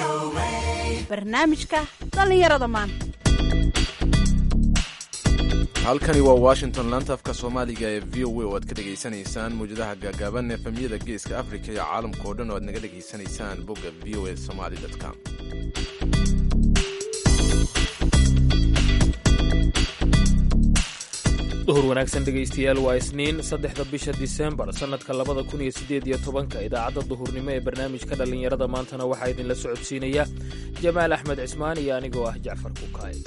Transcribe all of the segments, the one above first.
barnaamijka dhallinyarada maanta halkani waa washington laanta afka soomaaliga ee v o a oo aad ka dhegaysanaysaan mawjadaha gaagaaban efemyada geeska afrika iyo caalamka oo dhan oo aad naga dhegaysanaysaan bogga v o a somaly com duhur wanaagsan dhegaystayaal waa isniin saddexda bisha disembar sannadka labada kun iyo siddeed iyo tobanka idaacadda duhurnimo ee barnaamijka dhallinyarada maantana waxaa idinla socodsiinaya jamaal axmed cismaan iyo anigoo ah jacfar kukaay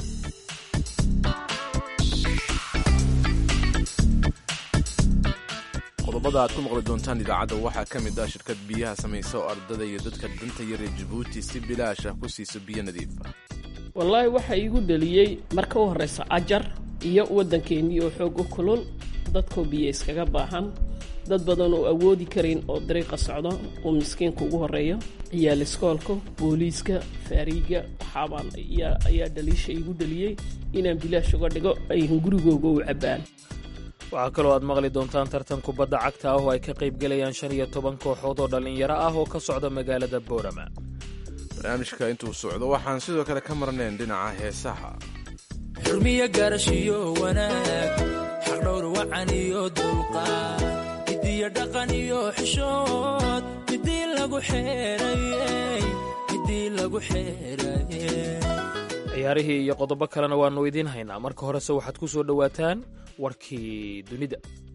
qodobada aad ku maqli doontaan idaacadda waxaa ka mid ah shirkad biyaha samaysa oo ardada iyo dadka danta yar ee jabuuti si bilaash ah ku siiso biyo nadiif ah wallaahi waxaa iigu dhaliyey marka u horreysa ajar iyo waddankeennii oo xoog u kulul dadkoo biyo iskaga baahan dad badan oo awoodi karayn oo dariiqa socdo uu miskiinka ugu horreeyo ciyaal iskoolka booliiska faariiga waxaabaan ayaa dhaliisha iigu dhaliyey inaan bilaash uga dhigo ayhan gurigooga u cabbaan waxaa kaloo aad maqli doontaan tartan kubadda cagta ah oo ay ka qaybgelayaan shan iyo toban kooxood oo dhallinyaro ah oo ka socda magaalada boorama barnaamijka intuu socdo waxaan sidoo kale ka marnayn dhinaca heesaha xurmiyo garashiyo wanaag xaqdhowr wacan iyo dulqaad midiyo dhaqan iyo xishood midii lagu xeerayey midii lagu xeerayey ciyaarihii iyo qodobo kalena waannu idiin haynaa marka horese waxaad ku soo dhowaataan warkii dunida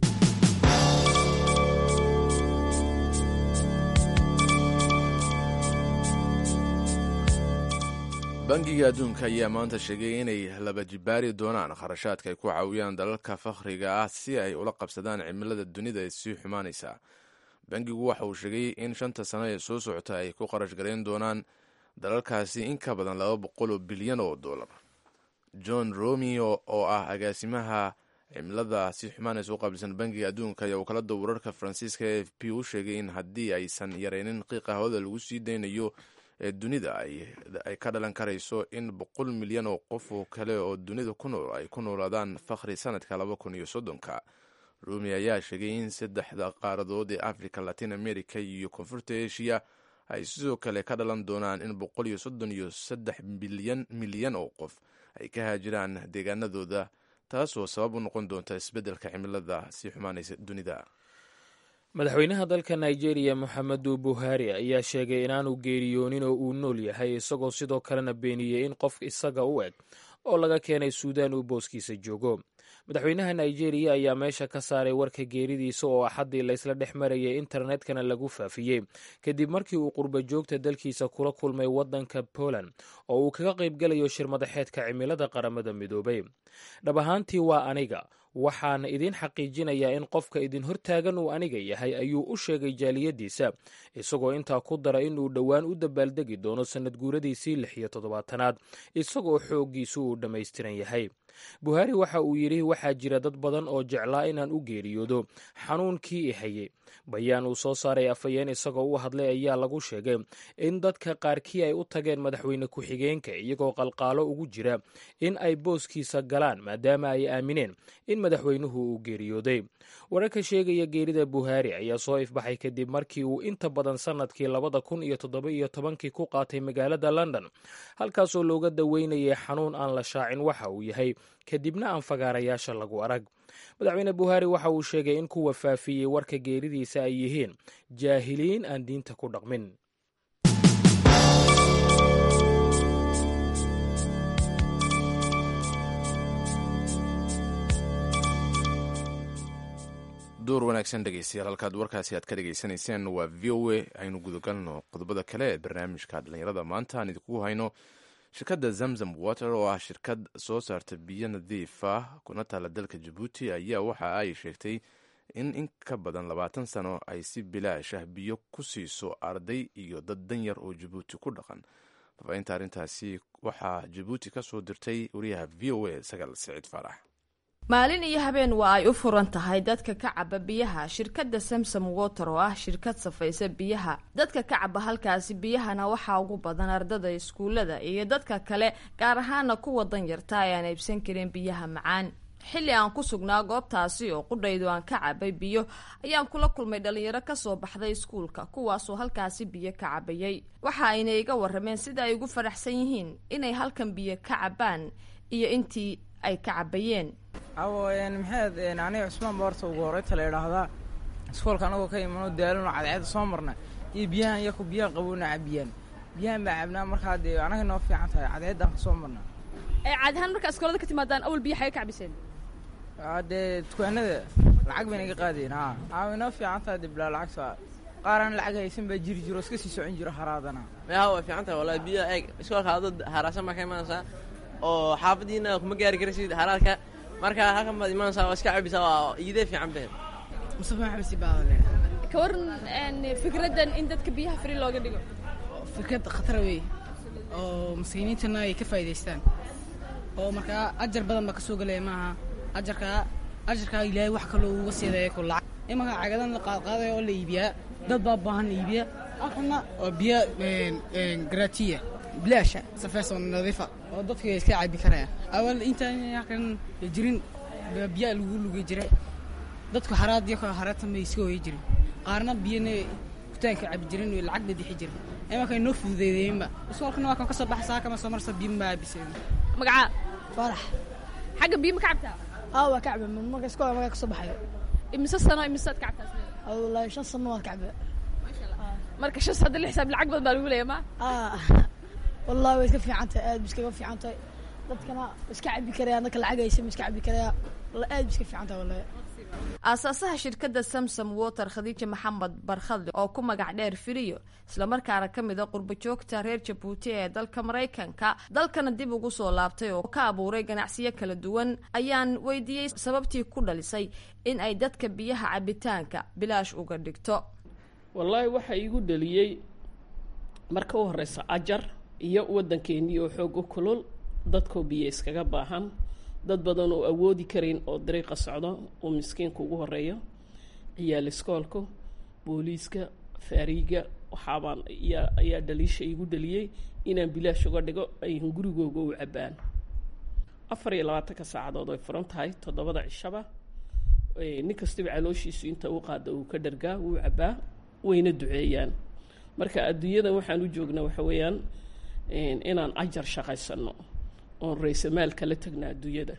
bangiga adduunka ayaa maanta sheegay inay laba jibaari doonaan kharashaadka ay ku caawiyaan dalalka fakhriga ah si ay ula qabsadaan cimilada dunida ee sii xumaanaysa bangigu waxa uu sheegay in shanta sano ee soo socota ay ku qarash garayn doonaan dalalkaasi in ka badan laba boqol oo bilyan oo dollar john romeo oo ah agaasimaha cimilada si xumaanaysa u qaabilsan bangiga adduunka ayaa wakaalada wararka faransiiska e f p u sheegay in haddii aysan yareynin qiiqa hawada lagu sii daynayo ee dunida ay ka dhalan karayso in boqol milyan oo qof oo kale oo dunida ku nool ay ku noolaadaan fakhri sanadka laba kun iyo soddonka rumi ayaa sheegay in saddexda qaaradood ee africa latin america iyo koonfurta asia ay sidoo kale ka dhalan doonaan in boqol iyo soddon iyo saddex bilyan milyan oo qof ay ka haajiraan deegaanadooda taasoo sabab u noqon doonta isbeddelka cimilada sii xumaanaysa dunida madaxweynaha dalka nigeria moxamedu buhari ayaa sheegay inaanu geeriyoonin oo uu nool yahay isagoo sidoo kalena beeniyey in qof isaga u eg oo laga keenay suudaan uu booskiisa joogo madaxweynaha nigeria ayaa meesha ka saaray warka geeridiisa oo axaddii laysla dhex marayay internetkana lagu faafiyey kadib markii uu qurba joogta dalkiisa kula kulmay waddanka poland oo uu kaga qaybgalayo shirmadaxeedka cimilada qaramada midoobay dhab ahaantii waa aniga waxaan idin xaqiijinayaa in qofka idin hortaagan uu aniga yahay ayuu u sheegay jaaliyadiisa isagoo intaa ku dara inuu dhowaan u dabaaldegi doono sannad guuradiisii lix iyo toddobaatanaad isagoo xooggiisu uu dhammaystiran yahay buhaari waxa uu yidhi waxaa jira dad badan oo jeclaa inaan u geeriyoodo xanuunkii i hayay bayaan uu soo saaray afhayeen isagoo u hadlay ayaa lagu sheegay in dadka qaarkii ay u tageen madaxweyne ku-xigeenka iyagoo qalqaalo ugu jira in ay booskiisa galaan maadaama ay aamineen in madaxweynuhu uu geeriyooday wararka sheegaya geerida buhaari ayaa soo ifbaxay kadib markii uu inta badan sannadkii labada kun iyo toddoba iyo tobankii ku qaatay magaalada london halkaasoo looga daweynayay xanuun aan la shaacin waxa uu yahay kadibna aan fagaarayaasha lagu arag madaxweyne buhaari waxa uu sheegay in kuwa faafiyey warka geeridiisa ay yihiin jaahiliin aan diinta ku dhaqmin duur wanaagsan dhegeystayaal halkaad warkaasi aad ka dhegaysanayseen waa v o a aynu gudagalno qodobada kale ee barnaamijka dhallinyarada maanta aan idinku hayno shirkadda zamzam water oo ah shirkad soo saarta biyo nadiif ah kuna taala dalka jabuuti ayaa waxa ay sheegtay in in ka badan labaatan sano ay si bilaash ah biyo ku siiso arday iyo dad danyar oo jabuuti ku dhaqan faafahinta arrintaasi waxaa jabuuti ka soo dirtay wariyaha v o a sagaal siciid faarax maalin iyo habeen waa ay u furan tahay dadka ka caba biyaha shirkadda samsom water oo ah shirkad safaysa biyaha dadka ka caba halkaasi biyahana waxaa ugu badan ardada iskuullada iyo dadka kale gaar ahaana kuwa danyarta ay aan iibsan karin biyaha macaan xilli aan ku sugnaa goobtaasi oo qudhaydu aan ka cabay biyo ayaan kula kulmay dhalinyaro kasoo baxday iskuulka kuwaasoo halkaasi biyo ka cabayay waxa ayna iga warameen sida ay ugu faraxsan yihiin inay halkan biyo ka cabaan iyo intii ay ka cabayeen awo maxaed aniga cusmaan ba horta ugu horeyta la idhaahdaa iskoolka anagoo ka imano daalano cadceeda soo marna iyo biyahan iyaku biyaha qabowna cabiyaan biyahan baa cabnaa markaa dee anaga noo fiican tahay cadceeddaan ka soo marna caadi ahaan markaa iskoolada ka timaadaan awal biyo xaga ka cabiseen dee dukaanada lacag bayna iga qaadeen ha aa way noo fiican tahay dee bilaa lacagta qaaraan lacag haysan baa jiri jiro iska sii socon jiro haraadana meeha way fiican tahay wallahi biyo eeg iskoolka adad haraasan baa ka imanaysaa oo xaafadiina kuma gaari karaysid haraadka marka halkan baad imanaysaa waa iska cabisaa waa iidee fiican behed mustafa maxamed sibaale ka waran fikraddan in dadka biyaha fri looga dhigo fikrad khatar wey oo maskiiniintana ay ka faa'idaystaan oo markaa ajar badan baa ka soo gelaya maaha ajarkaa ajarkaa ilaahay wax kaloo uga siidayo ku lacag imanka cagadan la qaadqaadaya oo la iibiyaa dad baa baahan la iibiyaa halkana waa biyo gratiya bilaasha safeeso nadiifa oo dadka iska cabi karaya awal intaan halkan jirin biyaa lagu lugi jiray dadku haraad iyo haraadtan bay iska hoyi jirin qaarna biyana kutaanka cabi jirin lacag bay dixi jirin imanka noo fududeedeynba iskoolkana waa kan kasoo baxa saa kama soo marsa biyo ma cabiseen magacaa faarax xagga biyo ma ka cabtaa haa waa kacbe marka iskool markaa kasoo baxayo imise sano imisaad ka cabtaa wallaahi shan sano waa kacbe marka shan hadda lix xisaab lacag badan baa lagu leeya ma wallahi way iska fiican tahay aad ba iskaga fiican tahay dadkana iska cabi karaya dadka lacag haysa ma iska cabi karaya aad ba iska fiican tahay wallahi aasaasaha shirkadda samsom water khadiija maxamed barkhadle oo ku magac dheer firiyo islamarkaana ka mid a qurbo joogta reer jabuuti ee dalka maraykanka dalkana dib ugu soo laabtay oo ka abuuray ganacsiyo kala duwan ayaan weydiiyey sababtii ku dhalisay in ay dadka biyaha cabitaanka bilaash uga dhigto wallaahi waxaa iigu dhaliyey marka u horeysa ajar iyo waddankeennii oo xoog u kulul dadkoo biyo iskaga baahan dad badan oo awoodi karayn oo dariiqa socdo uu miskiinka ugu horeeyo ciyaal iskoolku booliiska faariiga waxaabaan ayaa ayaa dhaliisha iigu dhaliyey inaan bilaash uga dhigo ayhan gurigooga u cabbaan afar iyo labaatanka saacadood ay furan tahay toddobada cishaba nin kastaba calooshiisu inta u qaada uu ka dhargaa wuu cabbaa wayna duceeyaan marka adduunyadan waxaan u joognaa waxa weeyaan inaan ajar shaqaysano oon raysamaal kala tagna adduunyada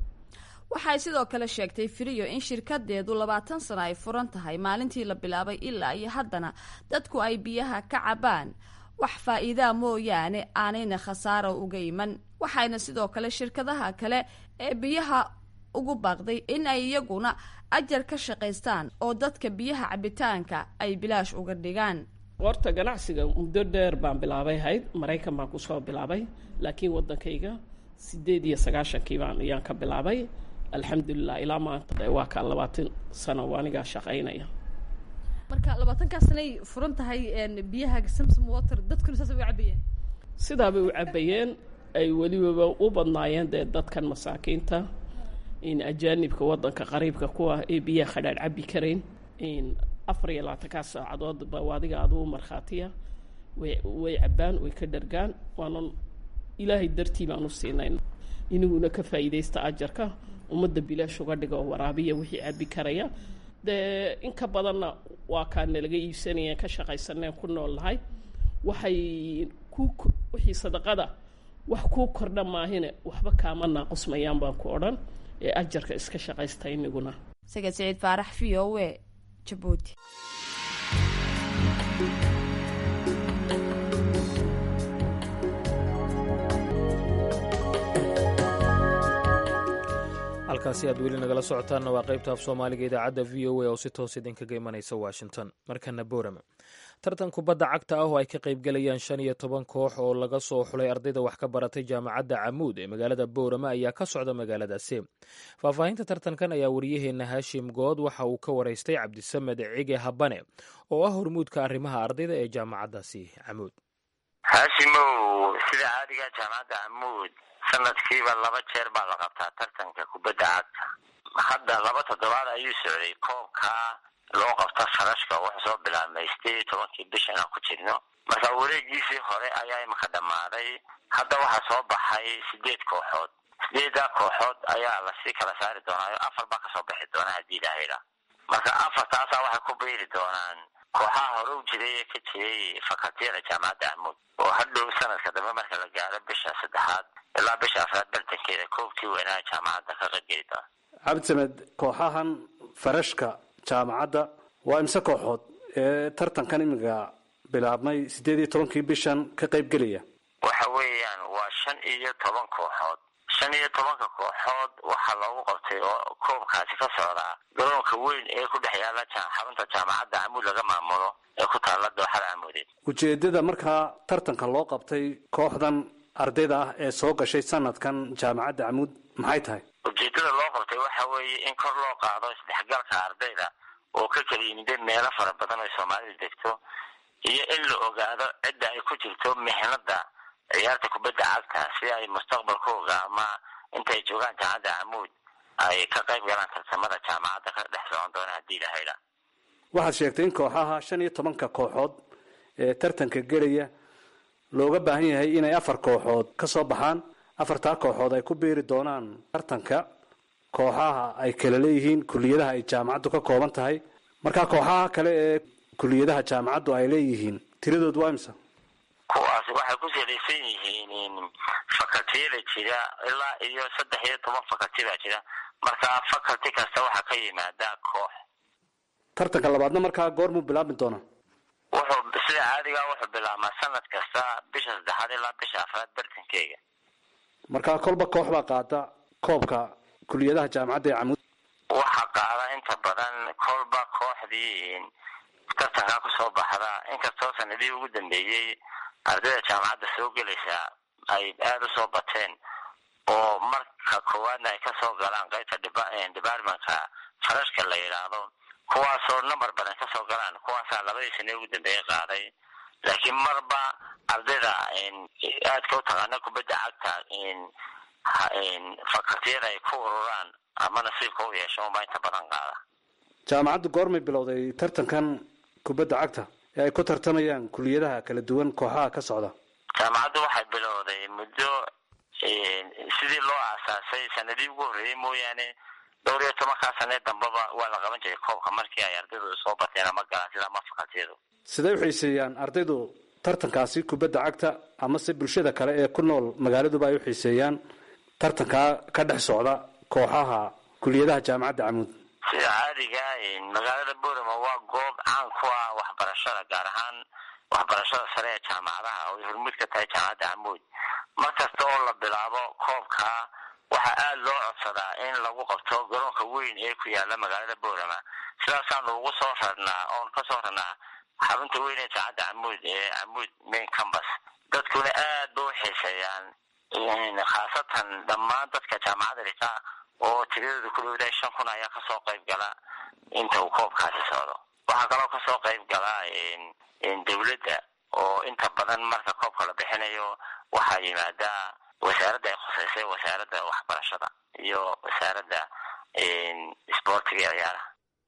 waxay sidoo kale sheegtay firiyo in shirkadeedu labaatan sano ay furan tahay maalintii la bilaabay ilaa iyo haddana dadku ay biyaha ka cabaan wax faa'iidaa mooyaane aanayna khasaaro uga iman waxayna sidoo kale shirkadaha kale ee biyaha ugu baaqday in ay iyaguna ajar ka shaqaystaan oo dadka biyaha cabitaanka ay bilaash uga dhigaan horta ganacsiga muddo dheer baan bilaabay hayd maraykan baan kusoo bilaabay laakiin waddankayga sideed iyo sagaashankii baan ayaan ka bilaabay alxamdulilah ilaa maanta waa kaa labaatan sano anigaa shaqaynaya marka labaatankaa sanay furan tahay biyaha samsom water dadkuna saas u cabayeen sidaabay u cabayeen ay welibaba u badnaayeen dee dadkan masaakiinta in ajaanibka waddanka qariibka kuwa ee biyaha khadhaadh cabi karayn in afar iyo labaatankaa saacadood ba adiga aduu markhaatiya way way cabbaan way ka dhargaan waanan ilaahay dartii baan u siinayn inaguna ka faa'iidaysta ajarka ummadda bilaash uga dhiga oo waraabiya wixii cabi karaya dee in ka badanna waa kaa nalaga iibsanayeen ka shaqaysaneen ku nool nahay waxay ku wixii sadaqada wax kuu kordha maahine waxba kaama naaqusmayaan baan ku odhan ee ajarka iska shaqaysta iniguna sagad siciid faarax v o e jabuuti halkaasi aad weli nagala socotaanna waa qaybta af soomaaliga idaacadda v o a oo si toos idinkaga imanaysa washington markana boorama tartan kubadda cagta ah oo ay ka qaybgalayaan shan iyo toban koox oo laga soo xulay ardayda wax ka baratay jaamacadda camuud ee magaalada boorama ayaa ka socda magaaladaasi faahfaahinta tartankan ayaa wariyaheenna haashim good waxa uu ka waraystay cabdisamed cige habane oo ah hormuudka arrimaha ardayda ee jaamacaddaasi camuud haashimow sida caadiga jaamacadda camuud sanadkiiba laba jeer baa la qabtaa tartanka kubadda cagta hadda laba toddobaad ayuu socday koobka loo qabta sarashka wuxuu soo bilaabmay sideed iyo tobankii bishan aan ku jirno marka wareegiisii hore ayaa imika dhammaaday hadda waxaa soo baxay sideed kooxood sideedaa kooxood ayaa lasii kala saari doonaayo afar baa kasoo bixi doona haddii ilaahayda marka afartaasaa waxay ku biiri doonaan kooxaha hore u jiray ee ka jiray fakatiyada jaamacadda amuud oo hadhow sanadka dambe marka la gaaro bisha saddexaad ilaa bisha afraad bartankeeda koobkii weynaha jaamacadda ka qaybgeli doona cabdisamed kooxahan farashka jaamacadda waa imse kooxood ee tartankan imiga bilaabmay siddeed iyo tobankii bishan ka qaybgelaya waxa weeyaan waa shan iyo toban kooxood shan iyo tobanka kooxood waxaa loogu qabtay oo koobkaasi ka socdaa garoonka weyn ee ku dhex yaala xarunta jaamacadda camuud laga maamulo ee ku taalla dooxada camuudeed ujeedada markaa tartanka loo qabtay kooxdan ardayda ah ee soo gashay sanadkan jaamacadda camuud maxay tahay ujeedada loo qabtay waxa weeye in kor loo qaado isdhexgalka ardayda oo ka kala yimida meelo fara badan oo soomaalidu degto iyo in la ogaado cidda ay ku jirto mixnada ciyaarta kubadda cagta si ay mustaqbalkooga ama intay joogaan jaamacadda camuud ay ka qayb galaan tartamada jaamacadda ka dhex socon doona haddii ilahayda waxaad sheegtay in kooxaha shan iyo tobanka kooxood ee tartanka gelaya looga baahan yahay inay afar kooxood ka soo baxaan afartaa kooxood ay ku biiri doonaan tartanka kooxaha ay kala leeyihiin kuliyadaha ay jaamacaddu ka kooban tahay markaa kooxaha kale ee kuliyadaha jaamacaddu ay leeyihiin tiradood waa imsa kuwaasi waxay ku salaysan yihiin fakatiyada jira ilaa iyo saddex iyo toban fakati baa jira markaa faculty kasta waxaa ka yimaada koox tartanka labaadna markaa goormuu bilaabmi doonaa wuxuu sida caadiga wuxuu bilaabmaa sanad kasta bisha saddexaad ilaa bisha afraad bartankeega markaa kolba koox baa qaada koobka kuliyadaha jaamacadda ee camuud waxaa qaada inta badan kolba kooxdii tartankaa kusoo baxda inkastoo sanadihii ugu dambeeyey ardayda jaamacadda soo gelaysa ay aada usoo bateen oo marka koowaadna ay kasoo galaan qaybta departmentka farashka la yidhaahdo kuwaasoo number badan kasoo galaan kuwaasaa labadii sane ugu dambeeyey qaaday laakiin marba ardayda aadka u taqaana kubadda cagta fakaltiyada ay ku ururaan ama nasiibka u yeesho unbaa inta badan qaada jaamacaddu goormay bilowday tartankan kubadda cagta ee ay ku tartamayaan kuliyadaha kala duwan kooxaha ka socda jaamacaddu waxay bilowday muddo sidii loo aasaasay sanadii ugu horreeyey mooyaane dhowr iyo tobankaa sanee dambeba waa la qaban jiray koobka markii ay ardaydu soo bateen ama galaan sida ama fakaltiyadu siday u xiiseeyaan ardaydu tartankaasi kubadda cagta amase bulshada kale ee ku nool magaaladuba ay u xiiseeyaan tartankaa ka dhex socda kooxaha kuliyadaha jaamacadda camuud sida caadiga magaalada borama waa goob caan ku ah waxbarashada gaar ahaan waxbarashada sare ee jaamacadaha oo ay hormuud ka tahay jaamacadda camuud mar kasta oo la bilaabo koobka waxaa aada loo codsadaa in lagu qabto garoonka weyn ee ku yaala magaalada borama sidaasaanu ugu soo rarnaa oon kasoo rarnaa xarunta weyn ee jaamacadda camuud ee camuud main campus dadkuna aad ba u xiiseeyaan khaasatan dhammaan dadka jaamacadda dhigta oo tiradooda ku dhowdahay shan kun ayaa kasoo qayb gala inta uu koobkaasi socdo waxaa kaloo kasoo qayb gala dawladda oo inta badan marka koobka la bixinayo waxaa yimaada wasaaradda ay khuseysay wasaaradda waxbarashada iyo wasaaradda isboortiga iyo ciyaaraha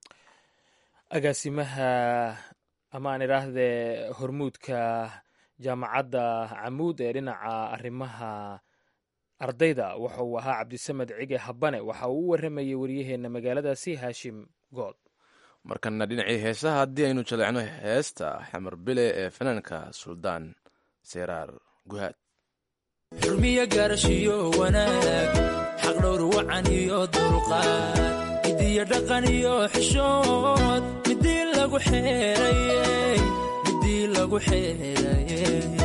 agaasimaha ama aan idhaahdee hormuudka jaamacadda camuud ee dhinaca arrimaha ardayda waxa uu ahaa cabdisamed cige habane waxa uu u warramayay waryaheena magaaladaasi haashim good markana dhinacii heesaha haddii aynu jaleecno heesta xamar bile ee fanaanka suldaan seeraar guhaad xurmiyo gaarashiyo wanaag xaqdhowr wacan iyo dulqaad midiyo dhaqan iyo xishood midii lagu xeeraye midii lagu xeeraye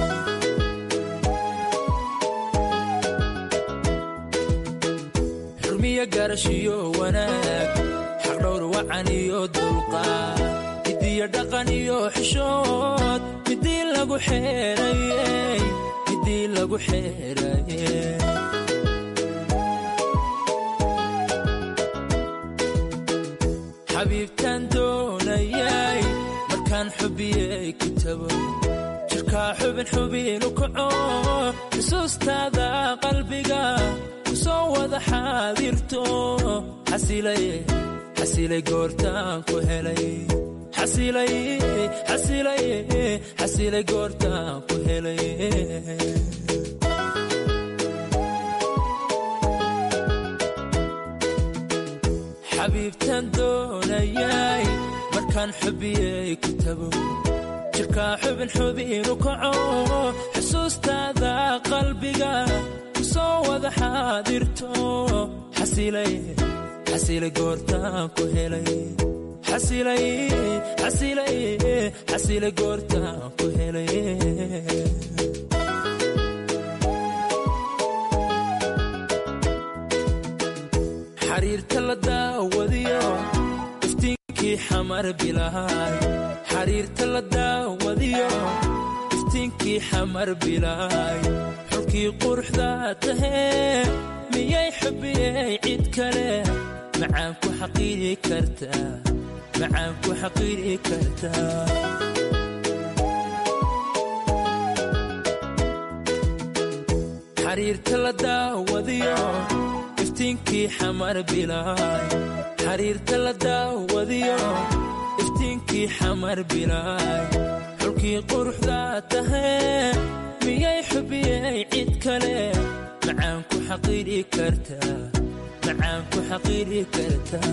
xurmiyo gaarashiyo wanaag xaqdhowr wacan iyo dulqaad midiyo dhaqan iyo xishood midii lagu xeeraye midii lagu xeeraye xabiibtaan doonayay markaan xubiyey ku tago jirkaa xubin xubinu kaco xusuustaada qalbiga ku soo wada xaadirto xasilay goortaan ku helay xasilay goortaan ku helay xabiibtan doonayay markaan xubiyey ku tago jirkaa xubin xubinu kaco xusuustaada qalbiga ku soo wada xaadirto xasilay xasilay goortaan ku helay xasilay xasilay xasilay goortaan ku helay xariirta la daawadiyo iftiinkii xamar bilaay xariirta la daawadiyo iftiinkii xamar bilaay xulkii quruxda tahee miyay xubiyey cid kale macaan ku xaqiiri kartaa macaan ku xaqiiri kartaa xariirta la daawadiyo iftiinkii xamar bilaay xariirta la daawadiyo iftiinkii xamar bilaay xulkii quruxda tahee miyay xubiyey cid kale macaan ku xaqiiri kartaa macaan ku xaqiiri kartaa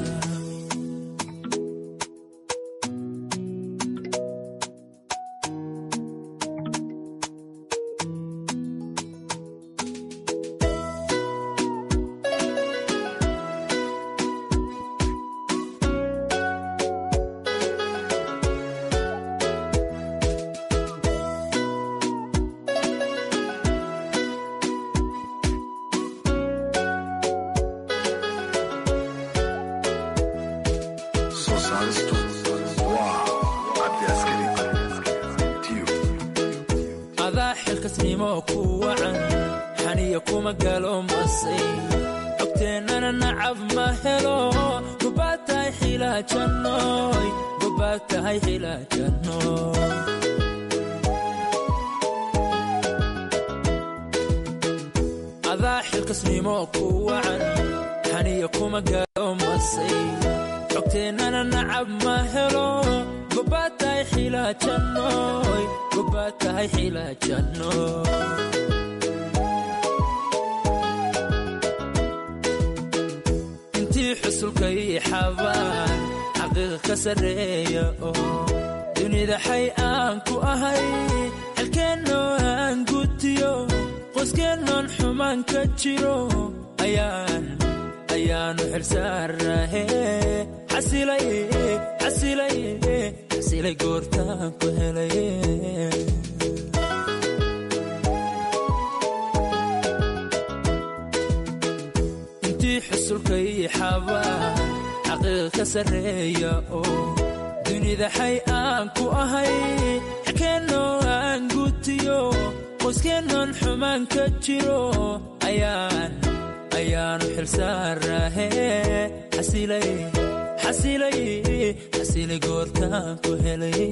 adaa xilkasnimo ku wacan xaniya kuma galo masay cogteennana nacab ma helo gobaad tahay xilaajannoy gobaad tahay xilaajannoy adaa xilkasnimo ku wacan xaniya kuma galo masay cogteennana nacab ma helo gobaad tahay xilaajannoy gobaad tahay xilaajannoy intii xusulka ii xabaan xaqiiqa ka sarreeya oo dunida xay aan ku ahay xelkeennoo aan gutiyo qoyskeenoon xumaan ka jiro ayaan ayaanu xilsaarahe xasilay xasilay xasilay goortaan ku helay intii xusulka ii xabaan xaqiiqa ka sarreeya oo dunida xay aan ku ahay xelkeennoo aan gutiyo qoyskeenoon xumaan ka jiro ayaan ayaanu xilsaarahe xasilay xasilay xasilay goortaan ku helay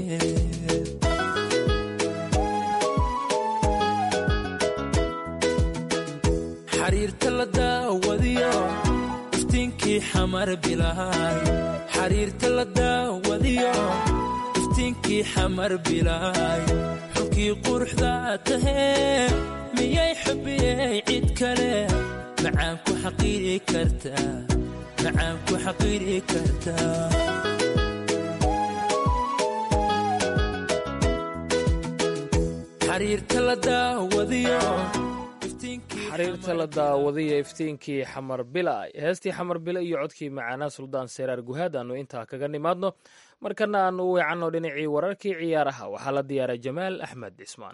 xariirta la daawadiyo iftiinkii xamar bilaay xariirta la daawadiyo iftiinkii xamar bilaay xulkii quruxda tahee miyay xubiyey cid kale macaan ku xaqiiri kartaa macaan ku xaqiiri kartaa xariirta la daawadiyo xariirta la daawadiyo iftiinkii xamar bilaay heestii xamar bila iyo codkii macaanaa suldaan seyraar guhaad aanu intaa kaga nimaadno markana aanu u weecanno dhinacii wararkii ciyaaraha waxaa la diyaaray jamaal axmed cismaan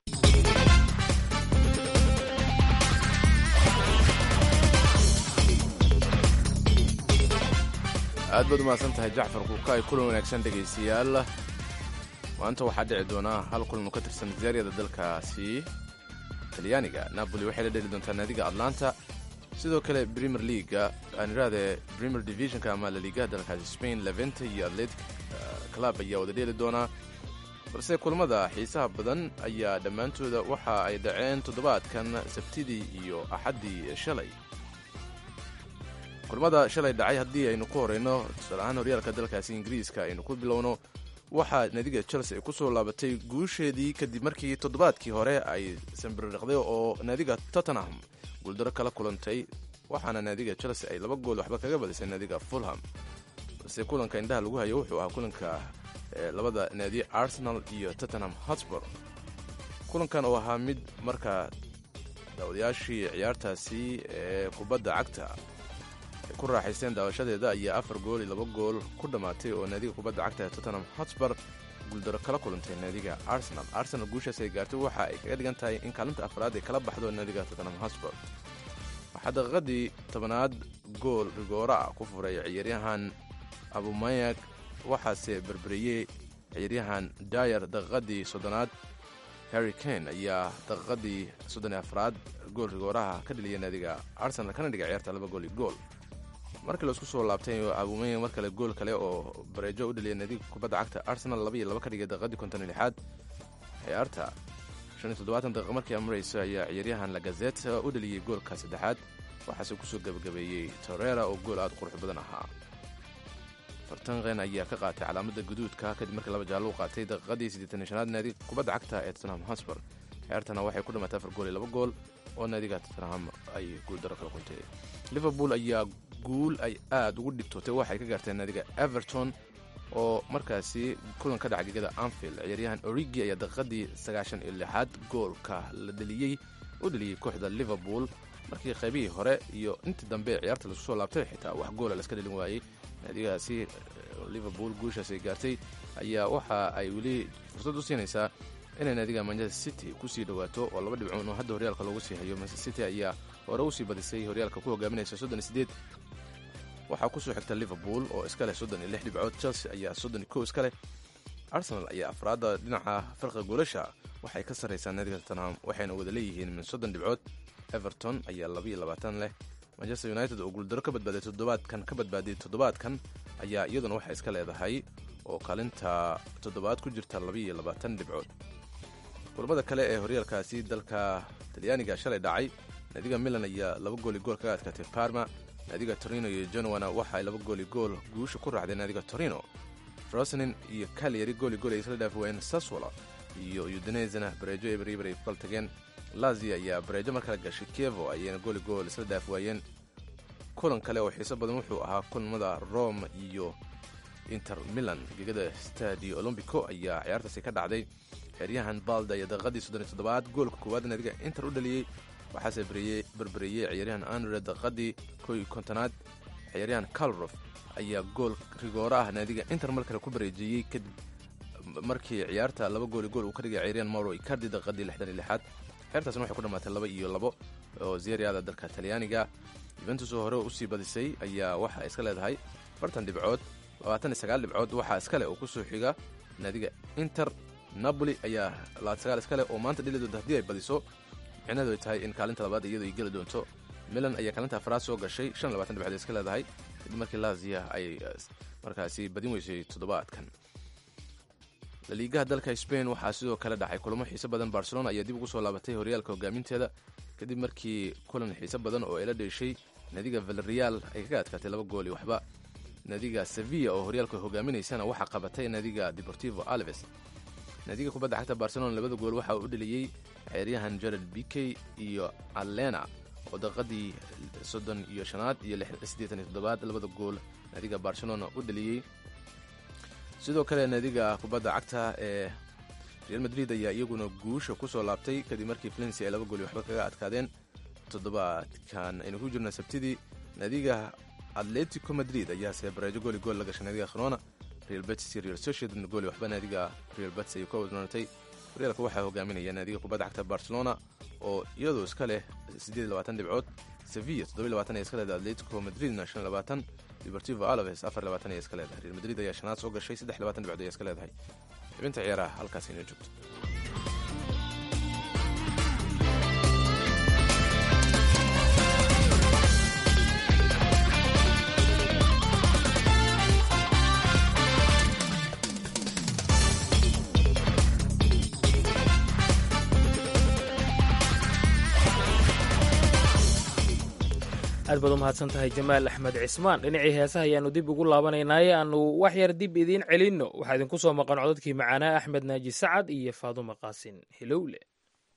aad baad umahadsan tahay jacfar kuuka ay kulan wanaagsan dhegaystayaal maanta waxaa dhici doonaa hal kulan oo ka tirsan zaariyada dalkaasi talyaaniga napoli waxay la dheli doontaa naadiga atlanta sidoo kale premier leaga aan idhahdee premier divisionka ama laliigaha dalkaasi spain levente iyo atletic club ayaa wada dheeli doonaa balse kulamada xiisaha badan ayaa dhammaantooda waxa ay dhaceen toddobaadkan sabtidii iyo axaddii shalay kulamada shalay dhacay haddii aynu ku horeyno tusaale ahaan horyaalka dalkaasi ingiriiska aynu ku bilowno waxaa naadiga chelsea ay ku soo laabatay guusheedii kadib markii toddobaadkii hore ay sambiriiqday oo naadiga tottenham guuldaro kala kulantay waxaana naadiga chelsea ay laba gool waxba kaga badisay naadiga fulham balse kulanka indhaha lagu hayo wuxuu ahaa kulanka labada naadi arsenal iyo tottenham hotspur kulankan oo ahaa mid markaa daawadayaashii ciyaartaasi ee kubadda cagta ay ku raaxaysteen daawashadeeda ayaa afar gool iyo laba gool ku dhammaatay oo naadiga kubadda cagta ee tottenham hotspur guuldaro kala kulantay naadiga arsenal arsenal guushaas ay gaartay waxa ay kaga dhigan tahay in kaalinta afraad ay kala baxdo naadiga tottenham hotspur waxaa daqiiqadii tobanaad gool rigoora ah ku furay ciyaaryahan abumayak waxaase berberiyey ciyaaryahan dayer daqiiqadii soddonaad harry kane ayaa daqiiqadii soddon afraad gool rigooraha ka dheliyay naadiga arsenal kana dhigay ciyaarta laba gool iyo gool markii laisku soo laabtay abumayak mar kale gool kale oo bareejo u dheliyay naadiga kubadda cagta arsenal laba iyo laba ka dhigay daqiiqadii konton lixaad ciyaarta shan iyo toddobaatan daqiiqa markii amrayso ayaa ciyaaryahan lagazet u dheliyey goolka saddexaad waxaase kusoo gebagabeeyey torera oo gool aad qurux badan ahaa fartanqen ayaa ka qaatay calaamada guduudka kadib markii laba jaallo u qaatay daqiiqadii siddeetan shanaad naadiga kubadda cagta ee tottenham hotspur ciyaartana waxay ku dhammaatay afar gool iyo laba gool oo naadiga tottenham ay guuldaro kala kuntay liverpool ayaa guul ay aad ugu dhibtootay waxay ka gaarteen naadiga everton oo markaasi kulan ka dhaca gegada anfield ciyaaryahan origi ayaa daqiiqadii sagaashan iyo lixaad goolka la dheliyey u dheliyey kooxda liverpool markii qaybihii hore iyo intii dambe ciyaarta laisku soo laabtay xitaa wax goola laska dhelin waayey naadigaasi liverpool guushaas ay gaartay ayaa waxa ay weli fursad u siinaysaa inay naadiga manchester city kusii dhawaato oo laba dhibcoon oo hadda horyaalka loogu sii hayo manchester city ayaa hore usii badisay horyaalka ku hogaaminaysa soddon iyo sideed waxaa kusoo xigta liverpool oo iska leh soddon iyo lix dhibcood chelsea ayaa soddon iyo kow iska leh arsenal ayaa afraadda dhinaca farqa goolasha waxay ka sarraysaa naadiga tottenham waxayna wada leeyihiin min soddon dhibcood everton ayaa labaiyo labaatan leh manchester united oo guuldaro ka badbaaday toddobaadkan ka badbaadiyay toddobaadkan ayaa iyaduna waxay iska leedahay oo kaalinta toddobaad ku jirta labaiyo labaatan dhibcood kulamada kale ee horyaalkaasi dalka talyaaniga shalay dhacay naadiga milan ayaa laba gooli gool kaga adkaatay parma naadiga torino iyo genowana waxa ay laba gooli gool guusha ku raacdeen naadiga torino rosnin iyo kalyari gooli gool ay isla dhaafi waayeen saswala iyo udinezena bareejo ebriber ay ku kala tageen lazia ayaa bareejo mar kale gashay kievo ayayna gooli gool isla dhaafi waayeen kulan kale oo xiiso badan wuxuu ahaa kulamada rome iyo inter milan gegada stadio olombico ayaa ciyaartaasi ka dhacday xeryahan balda ayaa daqiiqadii soddon iyo toddobaad goolka koowaad naadiga inter u dhaliyey waxaase berberiyey ciyaaryahan andre daqiiqadii kow iyo kontonaad ciyaaryahan calrof ayaa gool rigooro ah naadiga inter mar kale ku bareejiyey kadib markii ciyaarta laba gooli gool uu ka dhigay ciyaaryahan mauro icardi daqiiqadii lixdan iyo lixaad ciyaartaasna waxay ku dhammaatay laba iyo labo oo zeriada dalka talyaaniga yuventus oo hore usii badisay ayaa waxa iska leedahay afartan dhibcood labaatan iyo sagaal dhibcood waxaa iskale oo kusoo xiga naadiga inter napoli ayaa labaatan sagaal iskale oo maanta dhili doonta haddii ay badiso micnaheedu ay tahay in kaalinta labaad iyadu ay geli doonto milan ayaa kaalinta afraad soo gashay shan iyo labatan dhibcood iska leedahay kadib markii lazia ay markaasi badin weysay toddobaadkan laliigaha dalka spain waxaa sidoo kale dhacay kulamo xiise badan barcelona ayaa dib ugu soo laabatay horyaalka hogaaminteeda kadib markii kulan xiise badan oo ay la dheeshay naadiga valerial ay kaga adkaatay laba gooli waxba naadiga sevilla oo horyaalka hogaaminaysana waxaa qabatay naadiga deportivo alves naadiga kubadda cagta barcelona labada gool waxaa u dheliyey ciyaaryahan jared bikey iyo alena oo daqiiqadii soddon iyo shanaad iyo siddeetan iyo toddobaad labada gool naadiga barcelona u dheliyey sidoo kale naadiga kubadda cagta ee real madrid ayaa iyaguna guusha ku soo laabtay kadib markii valencia ay laba gooli waxba kaga adkaadeen toddobaadkan aynu ku jirna sabtidii naadiga atletico madrid ayaase bareejo gooli gool la gashay naadiga khrona real betis iyo real sociedad gooli waxba naadiga real betis ay ka wadnoonatay horyaalka waxaa hogaaminaya naadiga kubadda cagta barcelona oo iyadoo iska leh siddeed labaatan dhibcood sevilla toddoba labaatan ay iska leedahay atletico madridna shan labaatan deportivo alaves afar labaatan ay iska leedahay real madrid ayaa shanaad soo gashay saddex labaatan dhibcood ay iska leedahay xibinta ciyaaraha halkaas inoo joogto aad baad u mahadsan tahay jamaal axmed cismaan dhinacii heesaha ayaannu dib ugu laabanaynaaye aannu wax yar dib idiin celinno waxaa idinku soo maqan codadkii macaanaa axmed naaji sacad iyo faadumo qaasin hilowle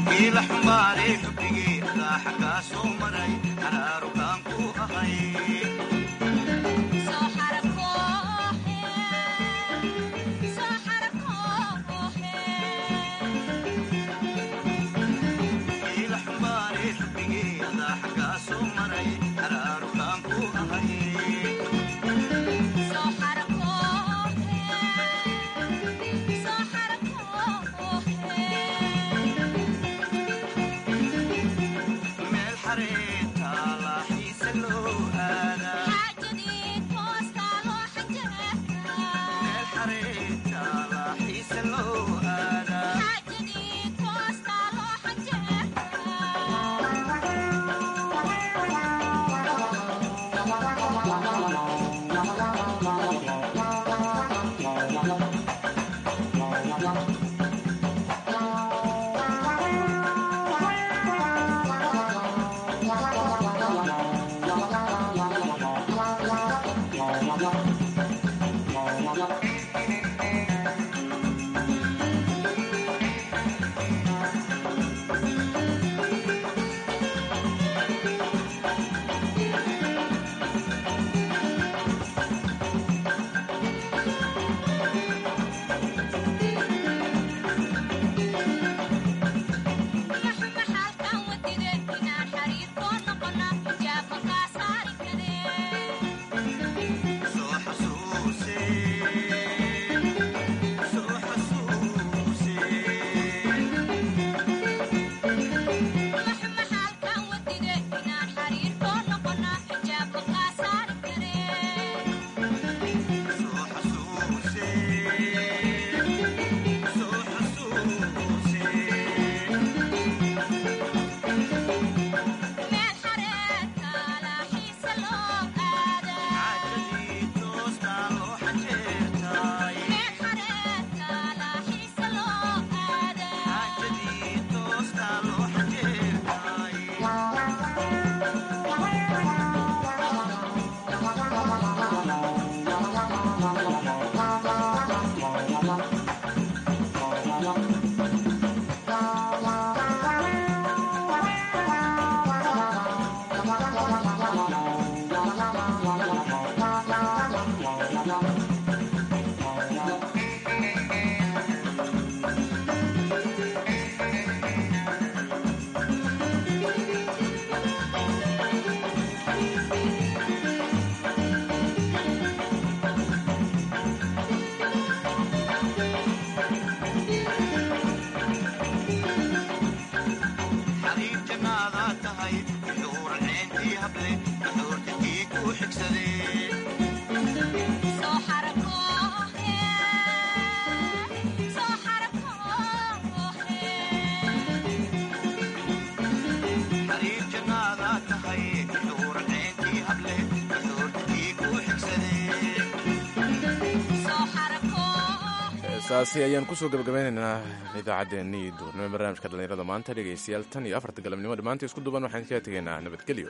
saasi ayaan kusoo gabagabeynaynaa idaacaddeenii duurnimo barnaamijka dhallinyarada maanta dhegaystayaal tan iyo afarta galabnimo dhammaantii isku duban waxaan kaga tegaynaa nabadgelyo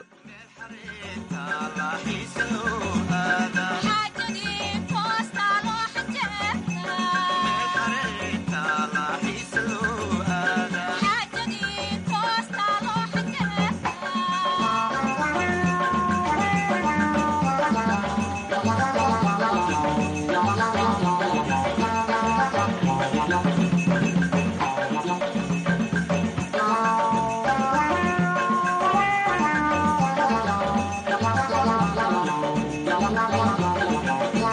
Thank you.